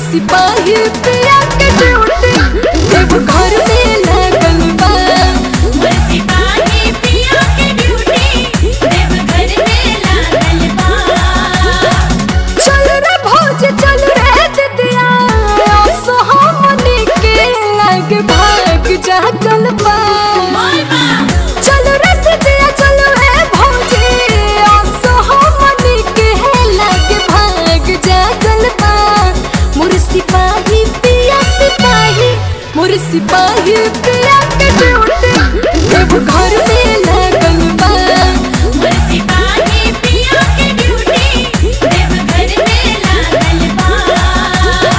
सिपाही पिया के ड्यूटी देव घर में लगल बा सिपाही पिया के ड्यूटी देवघर में लागल बा चल रे भौज चल रे दिदिया सोहमनी के लग भाग जागल बा चल रे दिदिया चल रे भौजी सोहमनी के लग भाग जागल बा मोर सिपाही पिया सिपाही मोर सिपाही पिया के ड्यूटी देव घर में लगल बा सिपाही पिया के ड्यूटी देवघर में लागल बा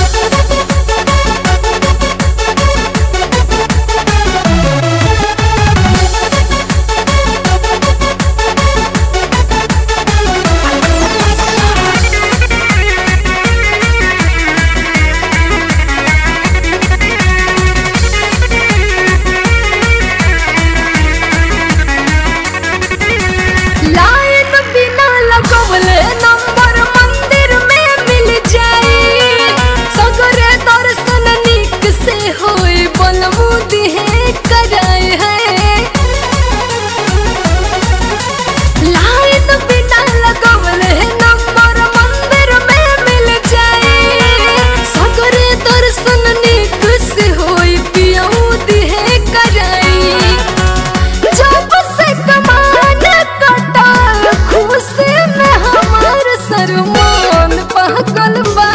लाइन बिना लगवले नंबर मंदिर में मिल जाए सगरे दर्शन निक से होए बनमुदी है कराए है लाइन बिना लगवले नंबर मंदिर में मिल जाए सगरे दर्शन निक से होए पियौदी है कराई जब से कमान कटल खुशी में हमार सरमान पागल बा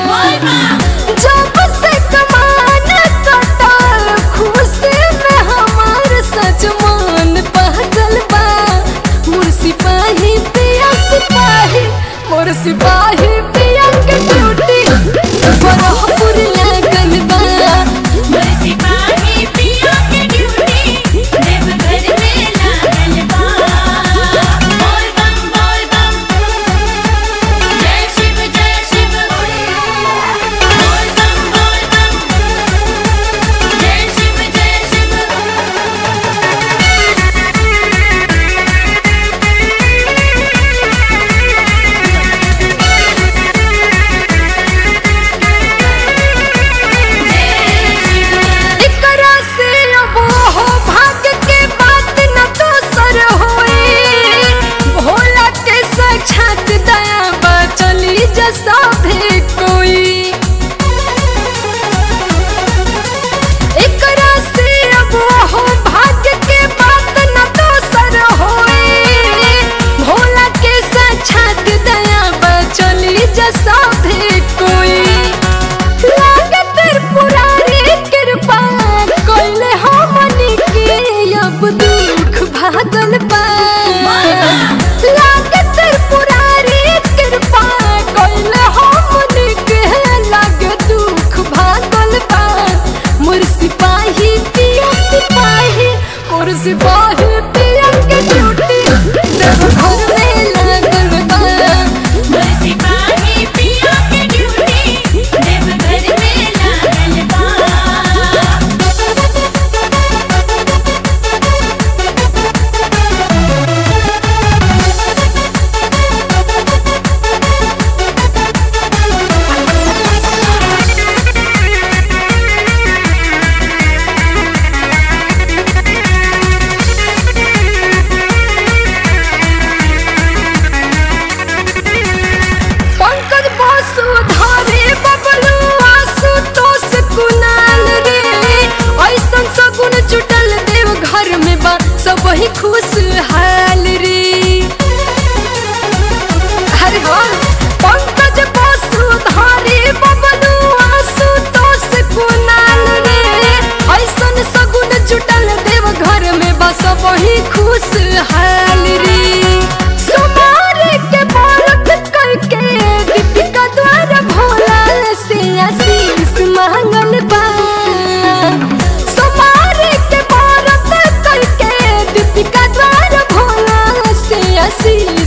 जब से कमान कटल खुशी में हमार सजमान पागल बा मोर सिपाही पिया सिपाही मोर सिपाही पिया के ड्यूटी बरहपुर लागल बा सिपाही पिया के ड्यूटी देवघर में लागल बा बोल बम बोल बम जय शिव जय शिव बोल बम बोल बम जय शिव जय शिव एकरा से अब हो भाग्य के बात न दोसर होए भोला के साक्षात दया बा चली जसा भी कोई एकरा से अब हो भाग्य के बात न दोसर होए भोला के साक्षात दया बा चली जसा भी कोई लागत पुरारी कृपा कोइले हमनी के अब दुख भागल बा लागत पुरारी कृपा कोइले हमनी के लागे दुख भागल बा मोर सिपाही पिया सिपाही मोर सिपाही पिया के ड्यूटी देव घर में लागल बा सिपाही पिया के ड्यूटी देवघर में लागल बा पंकज बासु धारे बबलू आसु तोस कुनाल रे ऐसन सगुन जुटल देव घर में बा सब ही खुश हाल रे अरे हाँ पंकज बासु धारे बबलू आसु तोस कुनाल रे ऐसन सगुन जुटल देव घर में बा सब ही खुश हाल रे सुमारे के बालक करके दीपिका द्वारा भोला से आशीष मांगल बा सुमारे के बालक करके दीपिका द्वारा भोला से आशीष